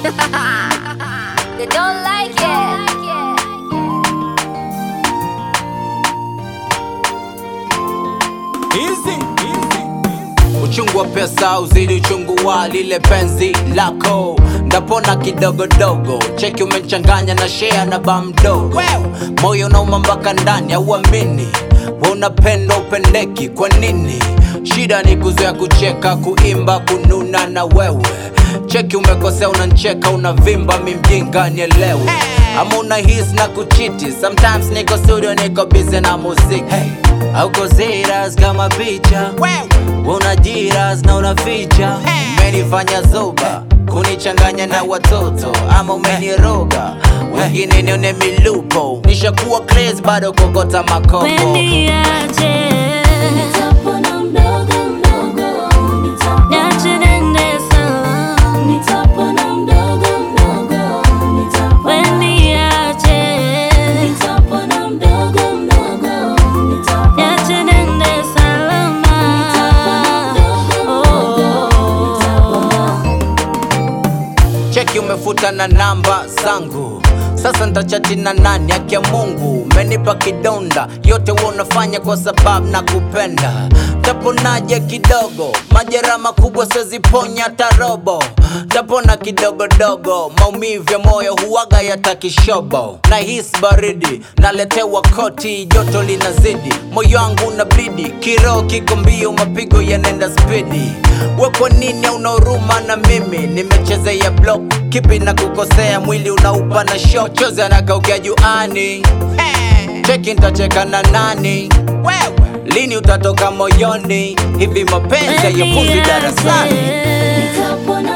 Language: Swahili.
They don't like it. Easy, easy. Uchungu wa pesa uzidi uchungu wa lile penzi lako, ndapona kidogodogo. Cheki umechanganya na shea na ba mdogo, moyo unauma mpaka ndani, auamini we unapenda upendeki. Kwa nini? Shida ni kuzoea kucheka, kuimba, kununa na wewe. Cheki umekosea, unancheka, unavimba, mi mjinga, nielewe ama una his na kuchiti. Sometimes niko studio, niko busy na muziki Auko serious kama picha una jiras na una ficha umenifanya zoba kunichanganya na watoto ama umeniroga wengine nione milupo nishakuwa crazy bado kokota makopo Weniache, Nitapona mdogo mdogo, nitapona, niache nende salama. nitapona mdogo mdogo, nitapona, Weniache, nitapona mdogo mdogo, nitapona, niache nende salama. Oh. cheki umefuta na namba zangu sasa ntachati na nani haki ya mungu umenipa kidonda yote huwa unafanya kwa sababu na kupenda taponaje kidogo majeraha makubwa seziponya hata robo tapona kidogodogo maumivu ya moyo huwaga yatakishobo na hisi baridi naletewa koti joto linazidi moyo wangu na blidi kiroho kiko mbio mapigo yanenda spidi we kwa nini una huruma na mimi nimechezea block kipi na kukosea mwili unaupa na shock chozi anakaukia juani cheki ntacheka na nani lini utatoka moyoni hivi mapenzi yayofuzi darasani nitapona